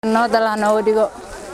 nabad allah nooga dhigo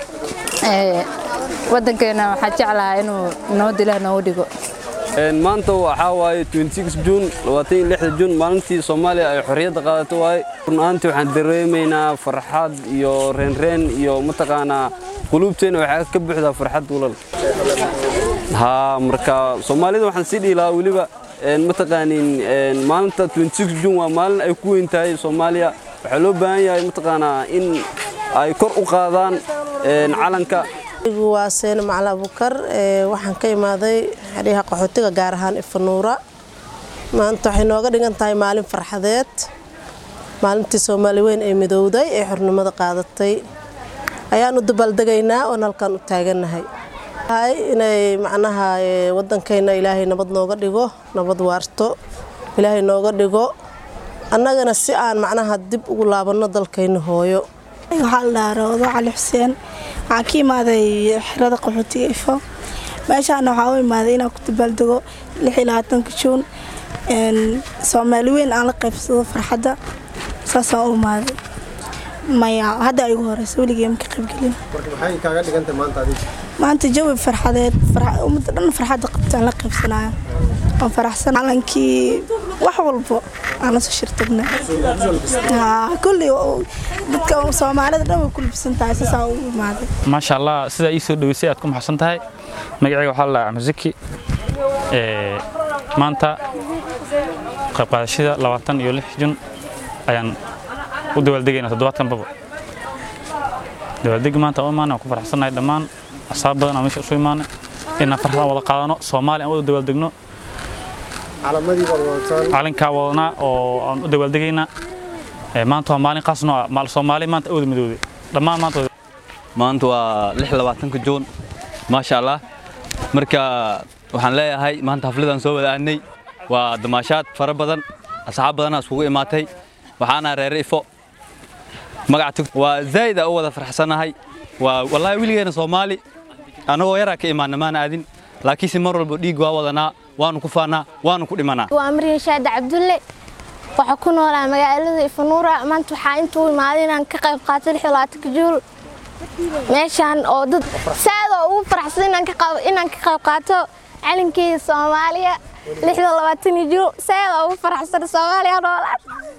wadankeena waxaa jeclahaa inuu nabad ilaah nooga dhigo maanta waxaa waaye juun juun maalintii soomaaliya ay xorriyadda qaadato waaye run ahaantii waxaan dareemaynaa farxad iyo reenreen iyo mataqaanaa quluubteena waxaa ka buuxdaa farxad walal haa marka soomaalida waxaan sii dhihi lahaa weliba mataqaanin maalinta juun waa maalin ay ku weyn tahay soomaaliya waxaa loo baahan yahay mataqaanaa in ay kor u qaadaan calanka waa seene macali abukar waxaan ka imaaday xadhiyaha qaxootiga gaar ahaan ifanuura maanta waxay nooga dhigan tahay maalin farxadeed maalintii soomaali weyn ee midowday ee xornimada qaadatay ayaan u dabaaldegaynaa oon halkan u taagannahay inay macnaha wadankayna ilaahay nabad nooga dhigo nabad waarto ilaahay nooga dhigo annagana si aan macnaha dib ugu laabanno dalkayna hooyo waxaa la dhahaa rawdo cali xuseen waxaan ka imaaday xerada qaxootiga ifo meeshaana waxaa u imaaday inaan ku dabaaldego juun soomaali weyn aan la qaybsado farxadda saasaan u imaaday maya hadda ay ugu horeysa weligee ma ka qaybgelin maanta jawi farxadeed ummadda dhan farxadda qabtaan la qaybsanaya waan faraxsan calankii wax walbo aan la soo shirtagna kulli dadka soomaalida dhan way ku libsan tahay saasaa u imaaday maasha allah sidaa ii soo dhaweysay aad ku maxadsan tahay magacayga waxaa la dhahaa masaki maanta qayb qaadashada labaatan iyo lix jun ayaan u dabaaldegaynaa toddobaadkan baba dabaaldegi maanta u imaanay waan ku faraxsannahay dhammaan asaab badan aan meesha isu imaanay inaan farxadaan wada qaadano soomaali aan wada dabaaldegno calankaa wadanaa oo aan u dabaaldegaynaa maanta waa maalin qaas noo ah soomaali maanta awda midowday dhammaan maanta maanta waa lix labaatanka juun maasha allah marka waxaan leeyahay maanta xafladaan soo wada aanay waa damaashaad fara badan asxaab badanaa iskugu imaatay waxaana reere ifo magaca waa zaa'id u wada farxsanahay waa wallaahi weligeena soomaali annagoo yaraa ka imaana maana aadin laakiinse mar walba dhiig waa wadanaa waanu ku faanaa waanu ku dhimanaa waa maryan shaada cabdulle waxaa ku noolaa magaalada ifanuura maanta waxaa intuu imaaday inaan ka qayb qaato juul meeshaan oo dad saadoo ugu faraxsan inaan ka qayb qaato calankeeda soomaaliya juul saadoo ugu faraxsan soomaaliya noolaan